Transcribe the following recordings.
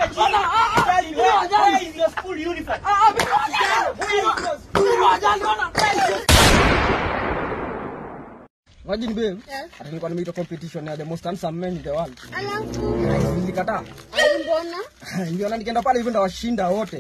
Bwana, ah, ah, Where mimi wajali. is your school uniform? Ah, ah, mimi wajali. Mimi wajali, bwana. Imagine babe, hata nilikuwa nimeitwa competition ya the most handsome men in the world. Alafu Nilikataa. ai, mbona Niliona nikienda pale hivi ndawashinda wote.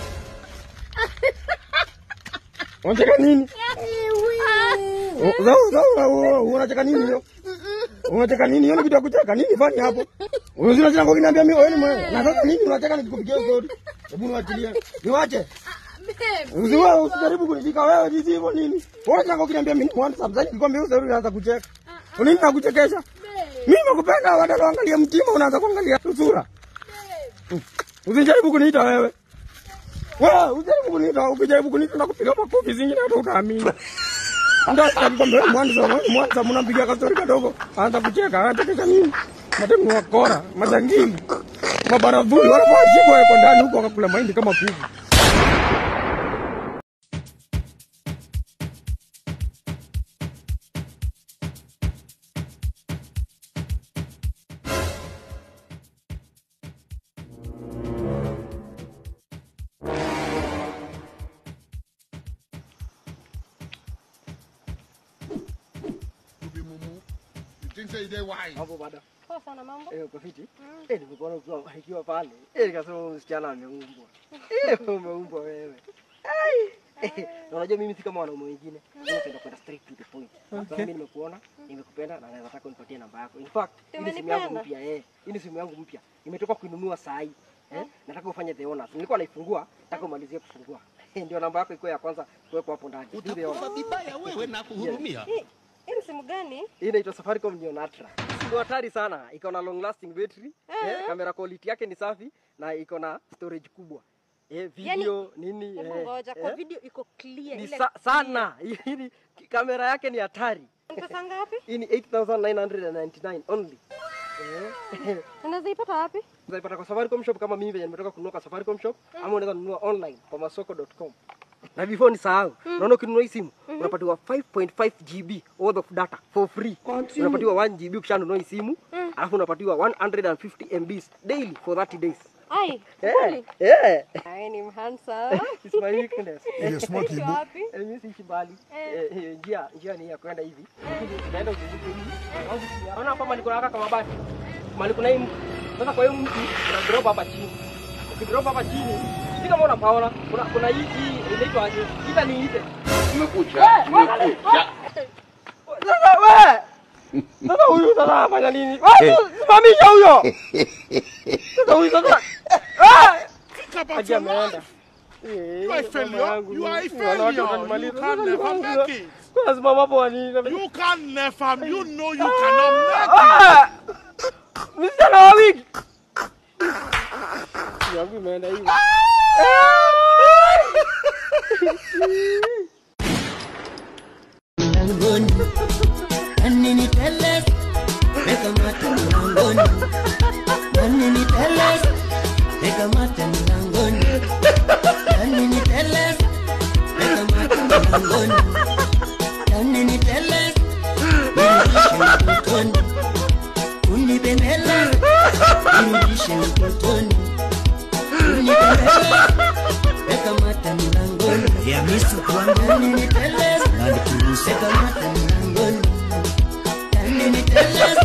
Unacheka nini? Oh, zao, zao, unacheka nini hiyo? Unacheka nini? Hiyo ni kitu ya kucheka. Nini fani hapo? Wewe unacheka kwa kiniambia mimi wewe ni mwe. Na sasa nini unacheka nikikupigia story? Hebu niwachilie. Niwache. babe? Usiwe usijaribu kunishika wewe jinsi hivyo nini? Wewe unacheka kwa kiniambia mimi ni mwana sometimes nikwambia wewe story unaanza kucheka. Nini nakuchekesha? Mimi nakupenda wadada waangalie mtima unaanza kuangalia sura. Usijaribu kuniita wewe. Wewe usijaribu kuniita, ukijaribu kuniita na kupiga makofi zingine hata utaamini. Ndio sitakwambia wewe mwanzo wewe mwanzo mnampigia kastori kadogo. Anza kucheka, anachekesha nini? Matemu wa kora, majangili. Mabaravuli wanafaa shiko yako ndani huko wakakula mahindi kama kuku. You be mumu. You think say you dey wise? Hapo baada. Poa sana mambo. Eh, uko fiti? Eh, nimekuona ukiwa ukiwa pale. Eh, nikasema huyu msichana ameumbwa. Eh, umeumbwa wewe. Ai. Eh, na unajua mimi si kama wanaume wengine. Mimi napenda kwenda straight to the point. Sasa mimi nimekuona, nimekupenda na naweza taka unipatie namba yako. In fact, hii ni simu yangu Umenipenda? mpya eh. Hii ni simu yangu mpya. Nimetoka kuinunua saa hii. Eh, nataka ufanye the honors. Nilikuwa naifungua, nataka umalizie kufungua. Eh, ndio namba yako iko ya kwanza kuwekwa hapo ndani. Do the honors. Utakufa vibaya wewe na kuhurumia. Hii hii ni simu gani? Hii inaitwa Safaricom Neo Ultra. Ndio hatari sana. Iko na long lasting battery. Eh, kamera quality yake ni safi na iko na storage kubwa. Eh, video nini Hebu eh, ngoja. Kwa eh, video iko clear ni ile. sa, sana. Hii ni- kamera yake ni hatari. Ni Pesa ngapi? Hii ni 8999 only. Eh, Unaweza ipata wapi? Unaipata kwa Safaricom shop kama mimi venye nimetoka kununua kwa Safaricom shop ama unaweza nunua online kwa masoko.com. Na before nisahau, unaona ukinunua hii simu unapatiwa 5.5 GB worth of data for free. Unapatiwa 1 GB ukishanunua hii simu, alafu unapatiwa 150 MBs daily for 30 days. Ai, Eh, kweli? eh. Ai, ni handsome. It's my weakness. Ile smart Uko ibu. wapi? Eh, mimi siishi mbali. Eh, eh, njia njia ni ya kwenda hivi. Naenda uzunguke hivi. Unaona hapa mali kuna kama basi. Mali kuna hii mti. Sasa kwa hiyo mti una drop hapa chini. Ukidrop hapa chini, si kama unapaona, kuna kuna hii hii inaitwa aje? Kita ni ite. Umekucha. Umekucha. Sasa wewe. Sasa huyu sasa afanya nini? Wewe simamisha huyo. Sasa huyu sasa. Ah! Think about Aje your ameenda. life. Eh, You are a mama failure. yangu. You are a Wanawake failure. watanimaliza. You can never make it. Kuna simama hapo wanini? You can never. You know you cannot make it. Ah! Msichana wa wiki. Yangu imeenda hivi. mlangoni nani niteles weka mate mlangoni nani niteles weka mate mlangoni nani niteles weka mate mlangoni nani niteles nirudishe utotoni unibembele nirudishe utotoni unibembele weka mate mlangoni ya misu nani niteles weka mate mlangoni nani niteles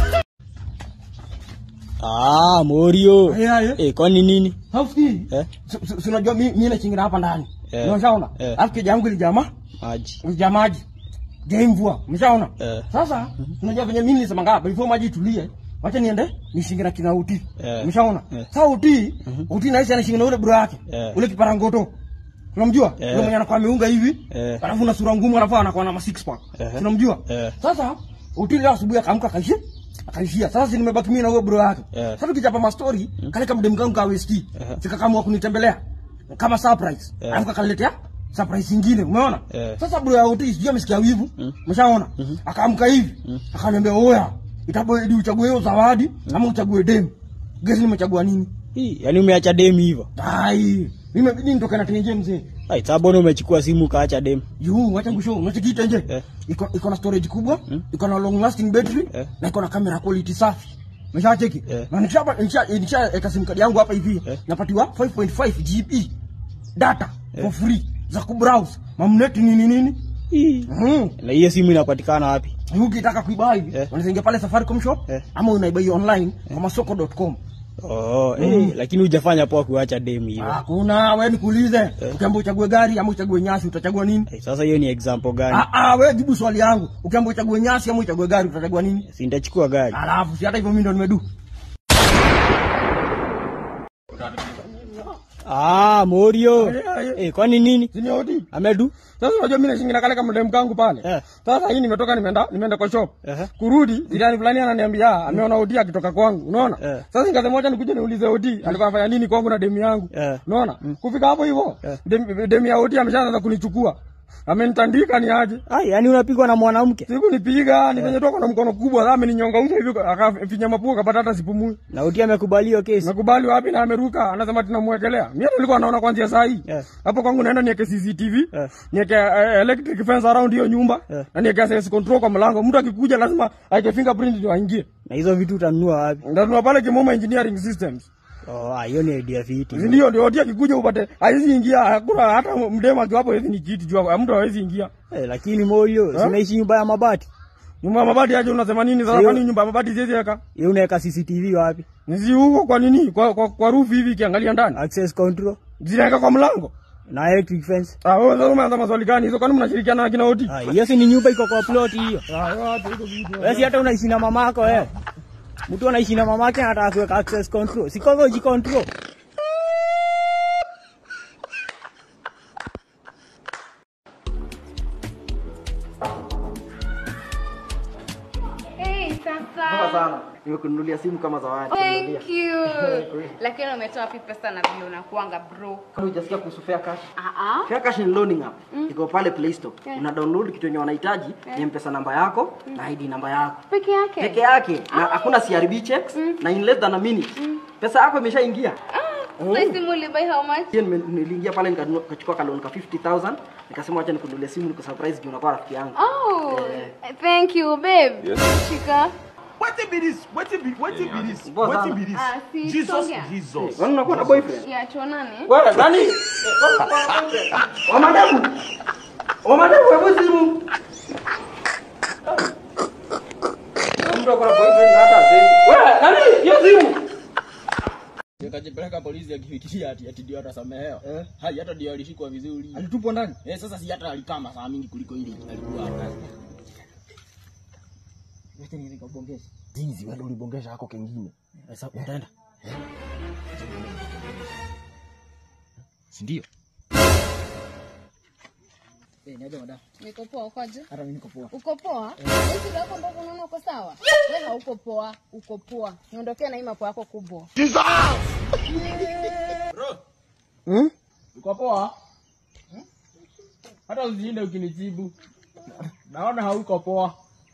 Ah, Morio. Haya, haya. Eh, kwani nini? Hausikii? Eh? Si- si- si unajua mi- mimi nachingira hapa ndani. Eh. Unashaona? Eh. Alafu kija yangu ilijama, Maji. ilijaa maji. Jai mvua. Umeshaona? Eh. Sasa unajua venye mimi nilisema ngapa before maji itulie, wacha niende nishingira kina uti. Eh. Umeshaona? Eh. Sasa uti, uti naisi anashingira ule bro yake. Eh. Ule kiparangoto. Unamjua? Eh. Ule mwenye anakuwa ameunga hivi. Eh. Alafu na sura ngumu alafu anakuwa na ma six pack. Eh. Unamjua? Eh. Sasa uti leo asubuhi akaamka akaishia akaishia. Sasa si nimebaki mimi na huyo bro yake. Eh. Sasa tukichapa ma story, kale kama dem kangu ka West. Sikakamua kunitembelea kama surprise. Eh. Alafu akaniletea surprise nyingine, umeona? Eh. Sasa bro ya uti sijui amesikia wivu. Umeshaona? Akaamka hivi. Akaniambia oya, itabidi uchague hiyo zawadi ama uchague dem. Gesi nimechagua nini? Hii, yani umeacha demu hivyo. Ai, nimebidi nitoke na tenje mzee. Ai, sasa mbona umechukua simu ukaacha demu? Yu, wacha ngusho, unachokita nje. Eh. Iko iko na storage kubwa, iko na long lasting battery Eh. na iko na camera quality safi. Umeshacheki? Eh. Na nikishapa nikisha nikishaweka sim card yangu hapa hivi, Eh. napatiwa 5.5 GB data for free za kubrowse. Mamneti nini nini? Hii. Mm. Na hiyo simu inapatikana wapi? Ukitaka kuibuy hivi, Eh. unaweza ingia pale Safaricom shop Eh. ama unaibuy online kwa masoko.com. Oh, eh, lakini hujafanya poa kuacha dem hivyo. Hakuna, wewe nikuulize. Ukiambiwa uchague gari ama uchague nyasi utachagua nini? Eh, Sasa hiyo ni example gani? Ah ah, wewe jibu swali yangu. Ukiambiwa uchague nyasi ama uchague gari utachagua nini? Si nitachukua gari. Alafu si hata hivyo mimi ndo nimedu. Ah, Morio. Eh, eh. Eh, kwani nini? Si ni odi? Amedu? Sasa unajua mimi nashinda kale kama dem kangu pale. Eh. Sasa hii nimetoka nimeenda nimeenda kwa shop. Ehe. Kurudi jirani fulani ananiambia "Ah, ameona odi akitoka kwangu. Unaona? Eh. Sasa nikasema moja nikuje niulize odi alikuwa anafanya nini kwangu na demu yangu. Eh. Unaona? Kufika hapo hivyo Eh. dem- demu ya odi ameshaanza kunichukua. Amenitandika ni aje? Ah, yani unapigwa na mwanamke Siku nipiga ni venye toka na mkono kubwa sasa ameninyonga uso hivi akafinya mapua kapata hata sipumui. na uti amekubali hiyo kesi. Nakubali wapi na ameruka anasema tunamwekelea. Mimi hata nilikuwa naona kwanzia saa hii. Yeah. Hapo kwangu naenda niweke CCTV, Yeah. niweke uh, electric fence around hiyo nyumba Yeah. na niweke access control kwa mlango. Mtu akikuja lazima aike fingerprint ndio aingie. Na hizo vitu utanunua wapi? Ndio pale Kimoma Engineering Systems. Oh, ah, hiyo ni idea fiti. Ndio ndio hadi akikuja upate haizi ingia hakuna hata mdema akiwapo hizi ni kiti jua mtu hawezi ingia. Eh, lakini Morio, Eh? sinaishi nyumba ya mabati. Nyumba ya mabati aje unasema nini sasa Sio. kwani nyumba ya mabati siwezi weka? Yeye unaweka CCTV wapi? Nisi huko kwa nini? Kwa kwa, kwa roof hivi kiangalia ndani. Access control Zinaweka kwa mlango. na electric fence. Ah, wewe sasa umeanza maswali gani hizo? Kwani mnashirikiana na kina Oti? Ah, hiyo si ni nyumba iko kwa plot hiyo. Ah, watu hizo vitu. Wewe si hata unaishi na mamako wewe. Mtu anaishi na mamake anataka kuweka access control. Si kwa ji control. Hey, Poa sasa. sana. Nimekununulia simu kama zawadi. Thank you. Lakini umetoa wapi pesa na vile unakuanga bro? Kama hujasikia kuhusu Fair Cash. Ah ah. Fair Cash ni loaning app. Iko pale Play Store. Una download kitu yenye wanahitaji, ni M-Pesa namba yako na ID namba yako. Peke yake. Peke yake na hakuna CRB checks na in less than a minute. Pesa yako imeshaingia. So hii simu ulibuy how much? Hiyo nime- niliingia pale nikanunua- nikachukua ka loan ka 50000 nikasema acha nikununulie simu nikusurprise juu unakuwa rafiki yangu. Oh, thank you babe. Shika. Wetin be this? Wetin be wetin be this? Boss, Wetin ah. be this? Ah, si Jesus, songa. Jesus. Wewe unakuwa na boyfriend? Ya tuonane. Wewe nani? Wamadevu. Wamadevu hebu simu. Mtu akona boyfriend na hata sasa. Wewe nani? Hiyo simu. Nikajipeleka polisi akifikiria ati ati ndio atasamehewa. Eh. Hai hata ndio alishikwa vizuri. Alitupwa ndani. Eh, sasa si hata alikaa masaa mingi kuliko ile alikuwa hapa. Wacha nikabongesha. Jinsi wewe ulibongesha hako kengine. Sasa utaenda. Si ndio? Eh, niaje madam? Niko poa ukoje? Hata mimi niko poa. Uko poa? Wewe shida yako ndio unaona uko sawa? Wewe hauko poa, uko poa. Niondokee na hii mapo yako kubwa. Hmm? Uko poa? Hata usiende ukinijibu. Naona hauko poa.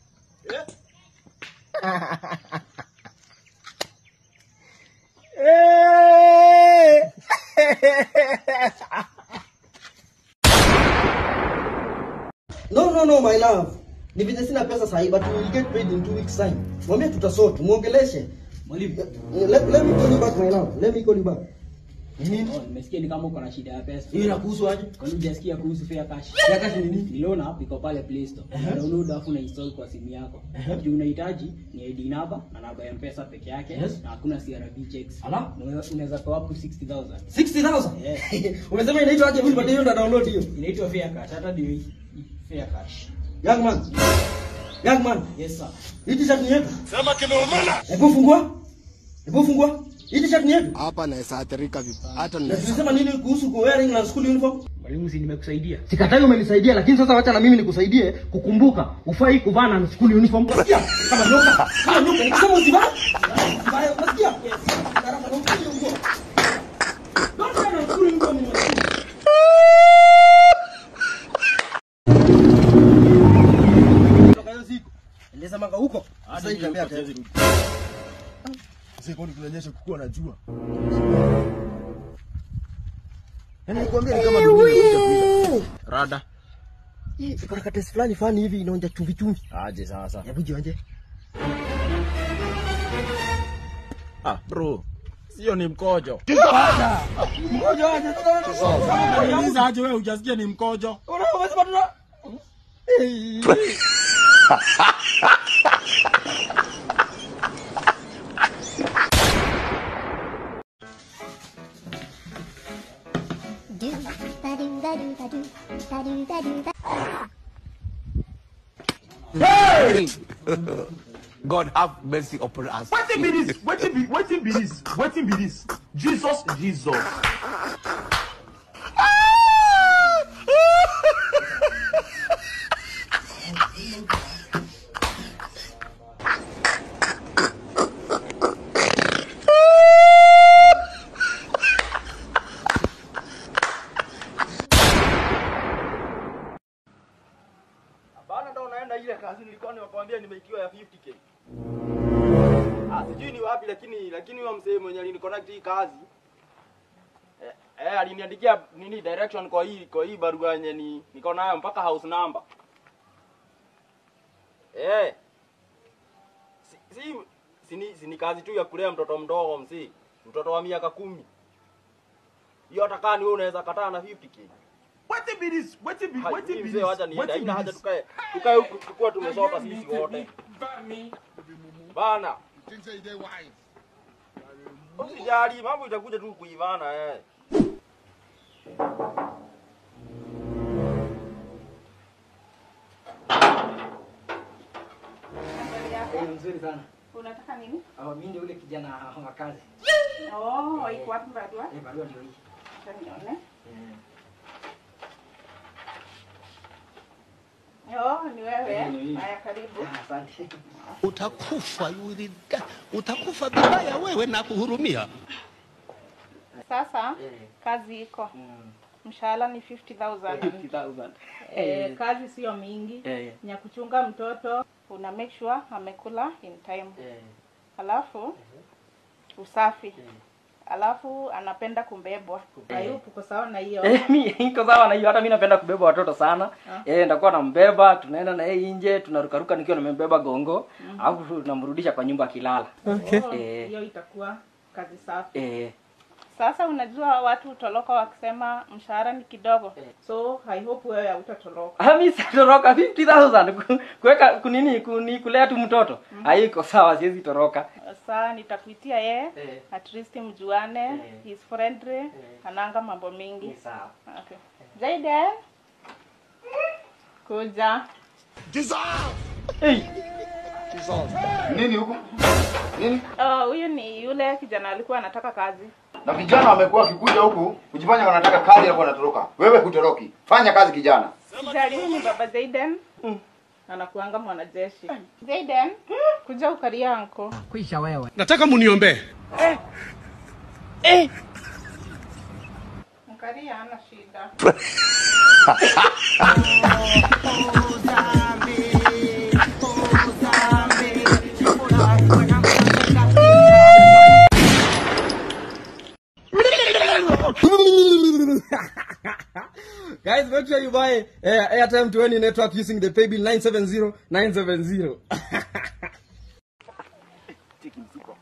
No, no, no, my love. Ni vile sina pesa sahi, but we will get paid in two weeks time. Mwambie tutasort, muongeleshe. Mwalimu. Eh, Let, let me call you back, my love. Let me call you back. Nini? Oh, nimesikia ni kama uko na shida ya pesa. Hiyo inakuhusu aje? Kwani hujasikia kuhusu fair cash? Ya kazi ni nini? Ni loan app iko pale Play Store. Una download afu na install kwa simu yako. Juu unahitaji ni ID number na namba ya M-Pesa peke yake Yes. na hakuna CRB checks. Ala? Na unaweza- Unaweza pewa up to 60,000. 60,000? Yeah. Umesema inaitwa aje? Mimi hiyo ndo download hiyo. Inaitwa fair cash. Hata ndio hii fair cash. Young man. Young man. Yes sir. Hii t-shirt ni yetu. Sema kimeumana. Hebu fungua. Hebu fungua. Hii t-shirt ni yetu. Hapa naweza athirika vibaya. Hata Na naweza. tulisema nini kuhusu ku wearing na school uniform? Mwalimu si nimekusaidia. Sikatai umenisaidia lakini sasa wacha na mimi nikusaidie kukumbuka ufai kuvaa na school uniform. Unasikia? Kama nyoka. Kama nyoka nikisema usivae. Usivae, unasikia? Gharama na ukuje huko. Don't wear na school uniform. unasikia? Kutoka hiyo siku. Endeza manga huko. Sasa hii tembea tena. Sasa kwani kunanyesha kukuwa na jua. Yaani nikwambia ni kama dunia imekuja kuisha. Rada. Hii kuna katesi fulani fani hivi inaonja chumvi chumvi. Aje sasa. Hebu jionje. Ah, bro. Sio ni mkojo. Mkojo aje sasa. Unauliza aje wewe hujasikia ni mkojo. Unasema tuna do ba do ba do ba do ba do ba do ba God have mercy upon us. Wetin be this? Wetin be wetin be this? Wetin be this? Jesus, Jesus. Bana ndo naenda ile kazi nilikuwa nimekwambia nimeitiwa ya 50k. Ah, sijui ni wapi lakini lakini huyo msee mwenye aliniconnect hii kazi eh, eh aliniandikia nini direction kwa hii kwa hii barua yenye ni niko nayo mpaka house number. Eh. Si si, si, ni, si ni kazi tu ya kulea mtoto mdogo msee. Mtoto wa miaka kumi. Hiyo hata kama ni wewe unaweza kataa na 50k. Wetin be this? Wetin be Hai, wetin mimi be mzee this? wacha niende. Wetin Haina be haja this? tukae tukae huku tukua tumesota sisi wote. Bana, You think say they wise? usijali, mambo itakuja tu kuivana eh. Eh, mzuri sana. Unataka nini? Ah, mimi ndio yule kijana wa kazi. Oh, iko wapi barua? Eh, barua ndio hii. Acha nione. Oh, ni wewe. Eh, ni mimi. Haya, karibu. Ah, Asante. Utakufa yuri, utakufa vibaya wewe na kuhurumia. Sasa Eh. kazi iko. Mm. Mshahara ni 50,000. 50,000. Eh, kazi sio mingi. Eh. Ni ya kuchunga mtoto, una make sure amekula in time. Eh. Alafu usafi. Alafu anapenda kumbebwa. Ayup, uko sawa na hiyo? Eh, mi iko sawa na hiyo. Hata mi napenda kubeba watoto sana. Eh, nitakuwa nambeba, tunaenda na yeye nje, tunarukaruka nikiwa nimembeba gongo, alafu tunamrudisha kwa nyumba akilala. Oh, Eh. hiyo itakuwa kazi safi. Eh, Sasa unajua watu hutoroka wakisema mshahara ni kidogo, so I hope wewe hautatoroka. ah, mi sitoroka 50,000 ku- kuweka kunini kuni kulea tu mtoto. Haiko sawa, siwezi toroka. Sasa nitakuitia ye Eh. at least mjuane, Eh. he's friendly, ananga mambo Ni mingi. sawa. Okay. Jaden, kuja. Hey, Nini huko? Nini? Oh, huyu ni yule kijana alikuwa anataka kazi. Na vijana wamekuwa wakikuja huku kujifanya wanataka kazi alafu wanatoroka. Wewe hutoroki. Fanya kazi kijana. Sijali, huyu ni baba Jaden. Anakuanga mwanajeshi. Jaden, kuja ukalia anko. kuisha wewe. Nataka muniombee. Mkalia hana shida. Guys, make sure you buy uh, airtime to any network using the paybill 970 970. Cheki mfuko.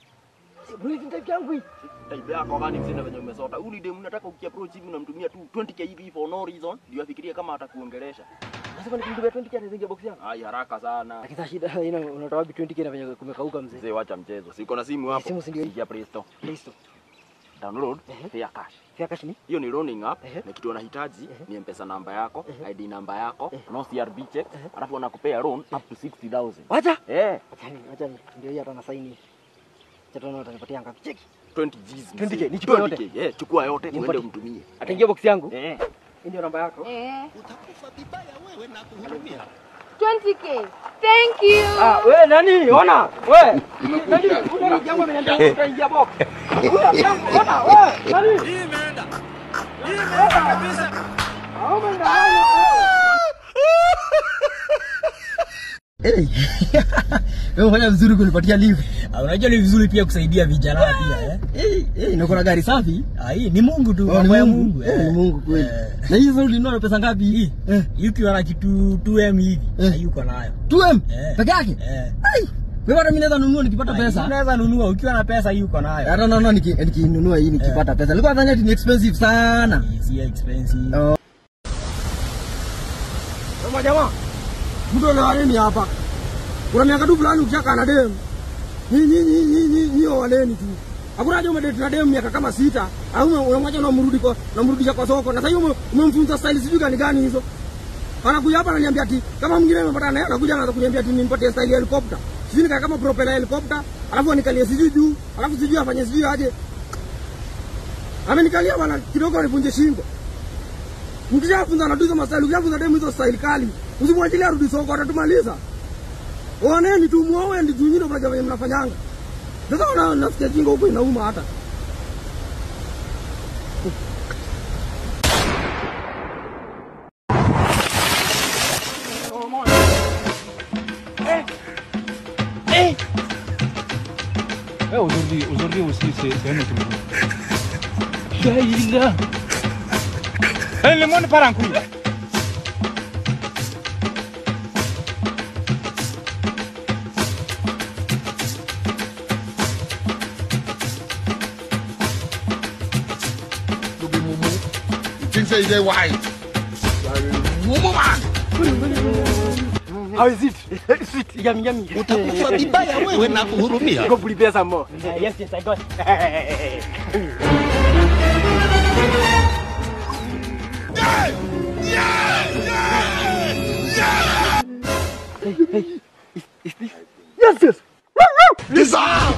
Type yako gani msina venye umesota. Uli dem unataka ukiapproach hivi unamtumia tu 20k hivi for no reason ndio afikirie kama atakuongelesha. Sasa nikimtumia 20k ataingia box yangu. Ai haraka sana. Lakini sasa shida ina unatoa wapi 20k na venye kumekauka mzee? Mzee wacha mchezo. Siko na simu hapo. Simu si ndio hii? Ingia Play Store. Listo. Download Fair Cash. Fia cash ni? hiyo ni loaning app Ehe. na kitu wanahitaji ni mpesa namba yako id namba yako no crb check alafu wanakupea loan up to 60000 Wacha. eh Acha ni, acha ni. Ndio hii hata na saini. Acha tuone utanipatia ngapi. Cheki. 20 Gs 20K, nichukue yote? 20K, eh chukua yote uende Nimpatie. umtumie Ataingia box yangu. eh Hii ndio namba yako. Eh, Utakufa vibaya wewe na kuhurumia. 20k. Thank you. Ah, we nani? Ona. We. Nani? Kuna jambo ameniambia utaingia box. Kuna jambo. Ona. We. Nani? Hii imeenda. Hii imeenda kabisa. Au umeenda Wewe unafanya vizuri kunipatia lift. Ah, unajua ni vizuri pia kusaidia vijana pia eh. Eh, eh, niko na gari safi. Ah, hii ni Mungu tu, mambo ya Mungu. Eh, ni Mungu kweli. Na hii sasa ulinunua na pesa ngapi hii? Eh, yuko na kitu 2M hivi. Na yuko nayo. 2M Eh. peke yake Eh. ai Wewe hata mimi naweza nunua nikipata pesa. Unaweza nunua ukiwa na pesa hii uko nayo. Hata naona niki- nikinunua hii nikipata pesa. Nilikuwa nadhani ati ni expensive sana. Si expensive. Oh. Sema jamaa, mtu ana nini hapa? Kuna miaka tu fulani ukishaka na dem. Ni ni ni ni ni ni waneni tu. Hakuna haja umedate na dem miaka kama sita, au ume- unamwacha unamrudi kwa unamrudisha kwa soko. Na sasa hiyo ume- umemfunza style sijui gani gani hizo. Anakuja hapa ananiambia ati kama mwingine amepata naye anakuja anaanza kuniambia ati nimpatie style ya helicopter. Sijui nika kama propeller helicopter, alafu anikalie sijui juu, alafu sijui afanye sijui aje. Amenikalia bwana kidogo anivunje shingo. Mkishafunza na hizo mastaili, ukishafunza demu hizo staili kali, usimwachilie arudi soko, atatumaliza. Oneni tu muoe ndi tunyino mnajua venye mnafanyanga. Sasa una nasikia jingo huko inauma hata. Eh, aujourd'hui, aujourd'hui aussi, c'est c'est un autre jour. Daïla. Eh, le monde part en couille. You be mumu. You think say you dey white? You are a mumu man. How is it? Sweet, yummy, yummy. Utakufa vibaya wewe na kuhurumia. Go prepare some more. Yes, yes, I got. Hey, hey, is, is this? Yes, yes. Dissolve.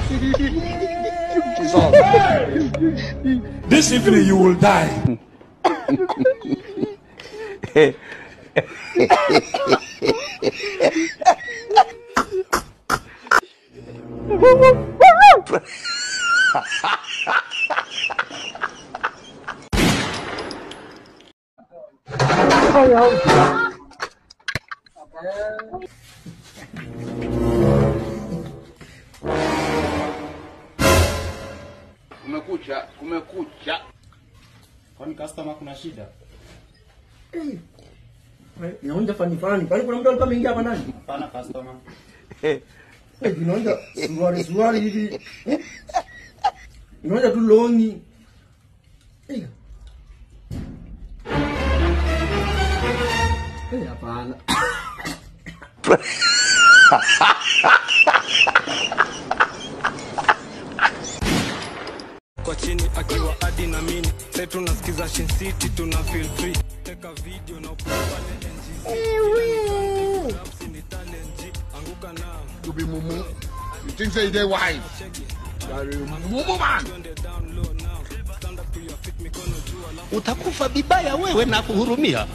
Dissolve. This evening you will die. Kumekucha, kumekucha. Kwani customer kuna shida? Inaonja fani fani. Kwani kuna mtu alikuwa ameingia hapa ndani? Hapana customer. Eh, inaonja suruali suruali hivi. Eh? Inaonja tu longi. Eh. Eh, hapana. kwa chini akiwa adi na mini sai tunasikiza Shin City tuna feel free teka video na upload pale NGZ Raps ni talent G anguka na You be mumu. You think say you dey white? You are a mumu man. Utakufa vibaya wewe na kuhurumia.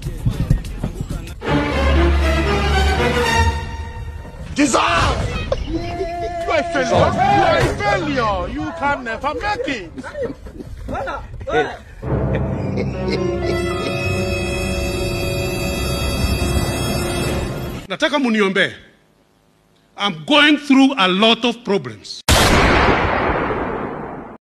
Dissolve. You are a failure. You are a failure. You can never make it. nataka muniombee. I'm going through a lot of problems.